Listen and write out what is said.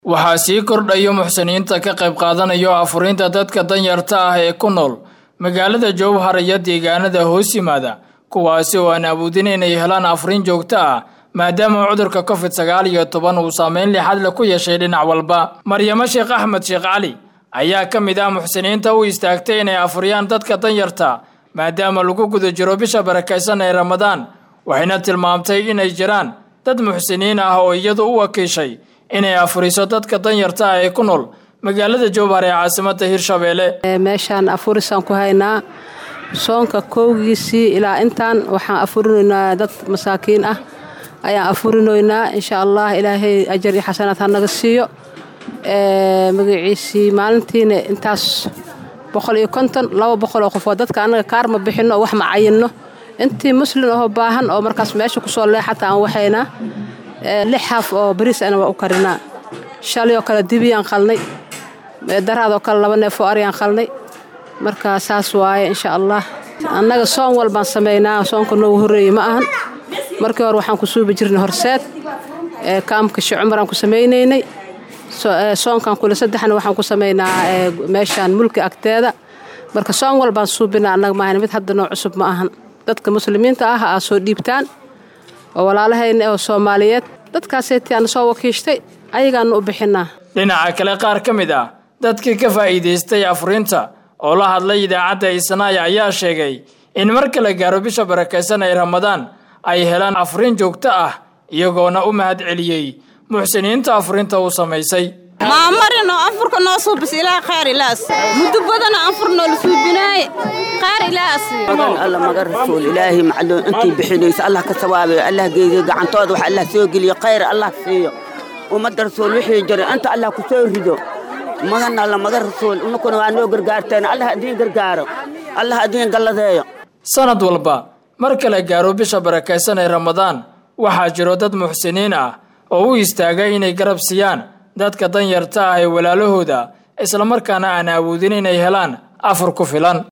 waxaa sii kordhayo muxsiniinta ka qayb qaadanayo afurinta dadka danyarta ah ee ku nool magaalada jowhar iyo deegaanada hoos yimaada kuwaasi oo aan awoodin inay helaan afurin joogto ah maadaama cudurka covid sagaal iyo toban uu saameyn lixadle ku yeeshay dhinac walba maryamo sheekh axmed sheekh cali ayaa ka mid ah muxsiniinta u istaagtay inay afuriyaan dadka danyarta maadaama lagu guda jiro bisha barakaysan ee ramadaan waxayna tilmaamtay inay jiraan dad muxsiniin ah oo iyadu u wakiishay inay afuriso dadka danyarta ah ee ku nool magaalada jowhar ee caasimada hirshabeelle meeshaan afurisaan ku haynaa soonka kowgiisii ilaa intaan waxaan afurinaynaa dad masaakiin ah ayaan afurinoynaa insha allah ilaahay ajar iyo xasanaad ha naga siiyo magaciisii maalintiina intaas boqol iyo konton laba boqol oo qofood dadka annaga kaar ma bixinno oo wax ma cayinno intii muslin oo baahan oo markaas meesha kusoo leexata aan waxaynaa lix haaf oo bariis ana waa u karinaa shalay oo kale dibiyaan qalnay daraadoo kale laba neefoo aryaan qalnay marka saas waaye insha allah annaga soon walbaan samaynaa soonka noogu horreeyey ma ahan markii hore waxaan ku suubi jirnay horseed kaamka shi cumaraan ku samaynaynay soonkan kule saddexna waxaan ku samaynaa meeshaan mulki agteeda marka soon walbaan suubinaa annaga maahan mid hadda noo cusub ma ahan dadka muslimiinta ah aa soo dhiibtaan oo walaalahayna oo soomaaliyeed dadkaasaytii aana soo wakiishtay ayagaana u bixinaa dhinaca kale qaar ka mid ah dadkii ka faa'iidaystay afurinta oo la hadlay idaacadda isnaaya ayaa sheegay in marka la gaaro bisha barakaysan ee ramadaan ay helaan afurin joogto ah iyagoona u mahad celiyey muxsiniinta afurinta uu samaysay maamarino anfurka noo suubis ilaa khayr ilaas muddo badana anfur noola suubinaaye khayr ilaas alla maga rasuul ilaahay macluun intii bixinaysa allah ka sawaabayo allah geeyo gacantooda wax allah soo geliyo khayr allah siiyo ummadda rasuul wixii jiray inta allah ku soo rido magan alla maga rasuul unakuna waa noo gargaarteen allah adiin gargaaro allah adiin galladeeyo sanad walba marka la gaaro bisha barakaysan ee ramadaan waxaa jiro dad muxsiniin ah oo u istaaga inay garab siiyaan dadka danyarta ah ee walaalahooda islamarkaana aan awoodin inay helaan afur ku filan